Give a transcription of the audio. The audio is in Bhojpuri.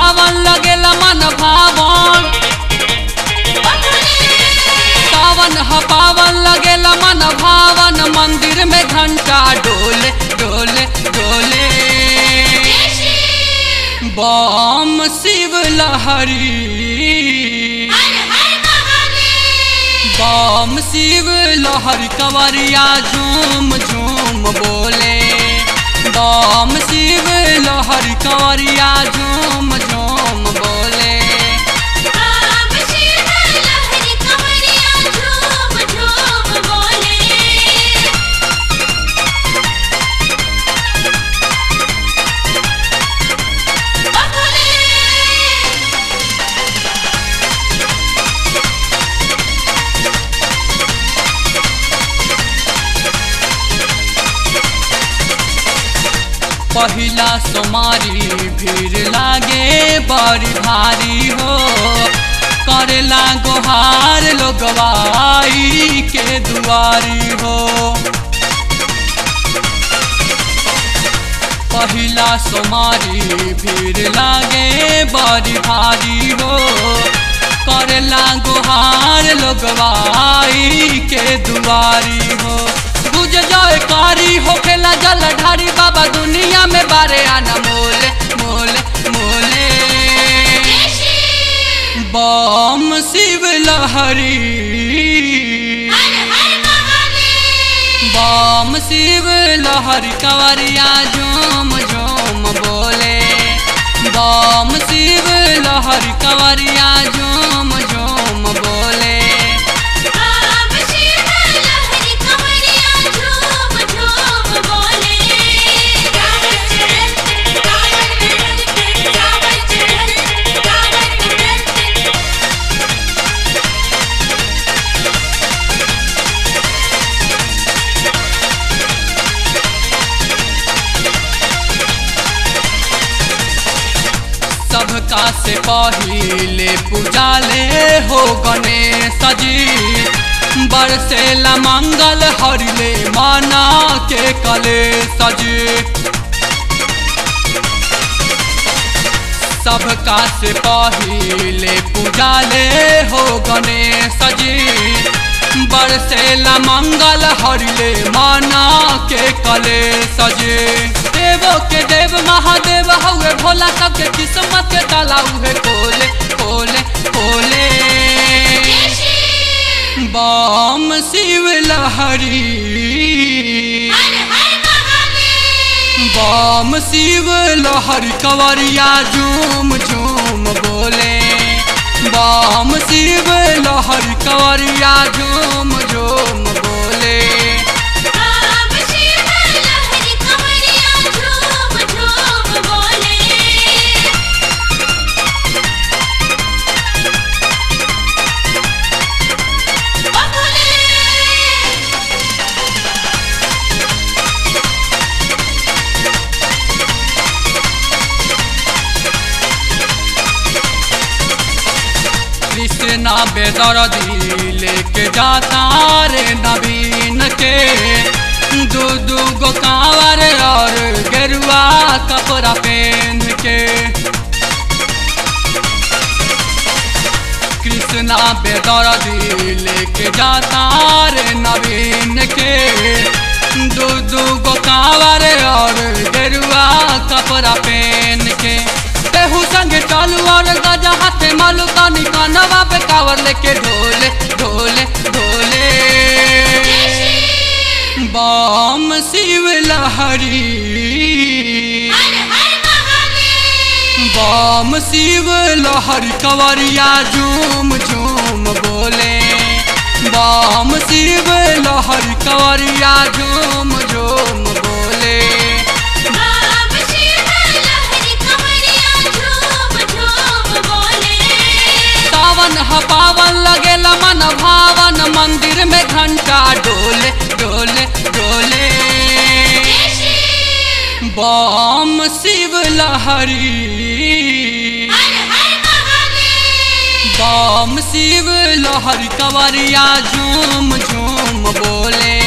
पावन लगेला मन भावन सावन ह पावन लगेला मन भावन मंदिर में घंटा डोले डोले डोले बम शिव लहरी बम शिव लहर कंवरिया झूम झूम बोले बम शिव लहर कंवरिया झूम झूम बोले पहिला सोमारी भीड़ लागे बड़ी भारी हो करेला गोहार लोगवाई के दुआरी हो पहिला सोमारी भीड़ लागे बड़ी भारी हो करेला गोहार लोगवाई के दुआरी हो बुझ जाए कारी होखेला जल ढारी बाबा दुनिया में बारे आना मोले मोले मोले बम शिव लहरी बम शिव लहरी कंवरिया झूम झूम बोले बम शिव लहरी कंवरिया झूम झूम बोले सबका से पहिले पूजाले हो गणेश जी बरसेला मंगल हरिले माना के कले सजी सबका से पहिले पूजाले हो गणेश जी बरसेला मंगल हरिले माना के कले सजे देवो के देव महादेव हउए भोला सबके किस्मत के ताला उहे खोले खोले खोले बम शिव लहरी बम शिव लहरी कंवरिया झूम झूम बोले बम शिव लहरी कंवरिया झूम झूम बोले कृष्णा बेदर्दी लेके जाता रे नवीन के दू दू गो कांवर और गेरुआ कपड़ा पहन के कृष्णा बेदर्दी लेके जाता रे नवीन के दू दू गो कांवर और गेरुआ कपड़ा पहन के केहू संग चालू और गजा हाथे मालू तानी कानवा पे कावर लेके ढोले ढोले ढोले बम शिव लहरी बम शिव लहरी कंवरिया झूम झूम बोले बम शिव लहरी कंवरिया झूम झूम बोले सावन ह पावन लगेला मन भावन मंदिर में घंटा डोले डोले डोले बम शिव लहरी बम शिव लहरी कंवरिया झूम झूम बोले